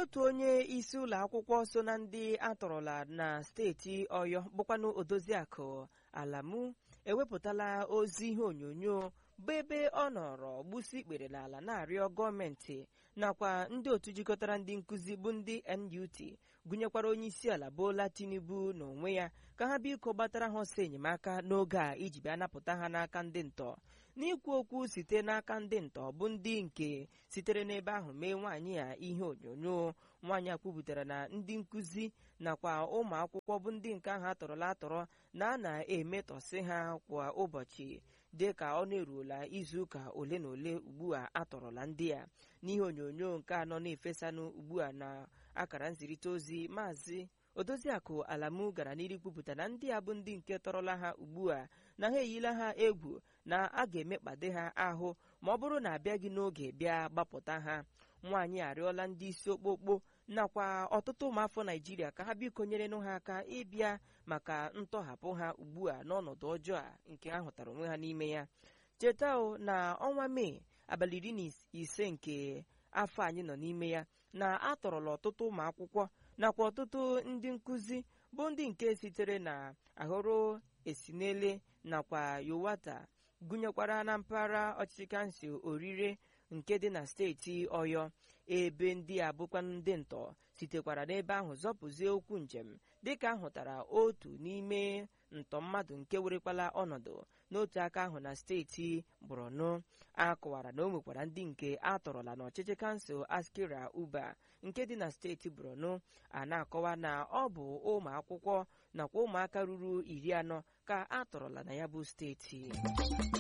otu onye isi ụlọ akwụkwọ so na ndị atọrọla na steeti ọyọ bụkwanụ odoziakụ alamu ewepụtala ozi ihe onyonyo bụ ebe ọ nọrọ gbusi ikpere n'ala na-arịọ gọọmenti nakwa ndị otu jikọtara ndị nkụzi bụ ndị NUT gụnyekwara onye isi ala Bola Tinubu n'onwe ya ka ha biko gbatara ha ọsọ enyemaka n'oge a iji bịa napụta ha n'aka ndị ntọ n'ikwu okwu site n'aka ndị ntọ bụ ndị nke sitere n'ebe ahụ mee nwaanyị a ihe onyonyo nwaanyị a kwupụtara na ndị nkụzi nakwa ụmụ akwụkwọ bụ ndị nke ahụ atọrọla atọrọ na a na-emetọsị ha kwa ụbọchị dị ka ọ na-eruola izuụka ole na ole ugbu a atọrọla ndị a n'ihe onyonyo nke anọ na-efesanụ ugbu a na akara nzirịta ozi maazị odoziakụ alamu gara n'iru kwupụta na ndị a bụ ndị nke tọrọla ha ugbu a na ha eyila ha egwu na a ga-emekpade ha ahụ ma ọ bụrụ na abịaghị n'oge bịa gbapụta ha nwaanyị arịọla ndị isi okpokpo nakwa ọtụtụ ụmụafọ naijiria ka ha biko nyerenụ ha aka ịbịa maka ntọhapụ ha ugbu a n'ọnọdụ ọjọọ a nke ha hụtara onwe ha n'ime ya cheta o na ọnwa mee abalị iri na ise nke afọ anyị nọ n'ime ya na atọrọla ọtụtụ ụmụ akwụkwọ nakwa ọtụtụ ndị nkụzi bụ ndị nke sitere na ahụrụ esinele nakwa yowata gụnyekwara na mpaghara ọchịchị kansụl orire nke dị na steeti ọyọ ebe ndị a bụkwa ndị ntọ sitekwara n'ebe ahụ zọpụzie okwu njem dịka ahụtara otu n'ime ntọ mmadụ nke werekwala ọnọdụ n'otu aka ahụ na steeti borno a kọwara na o nwekwara ndị nke a tọrọla n'ọchịchị kansụl askira uba nke dị na steeti borno a na-akọwa na ọ bụ ụmụ akwụkwọ nakwa ụmụaka ruru iri anọ ka a tọrọla na ya bụ steeti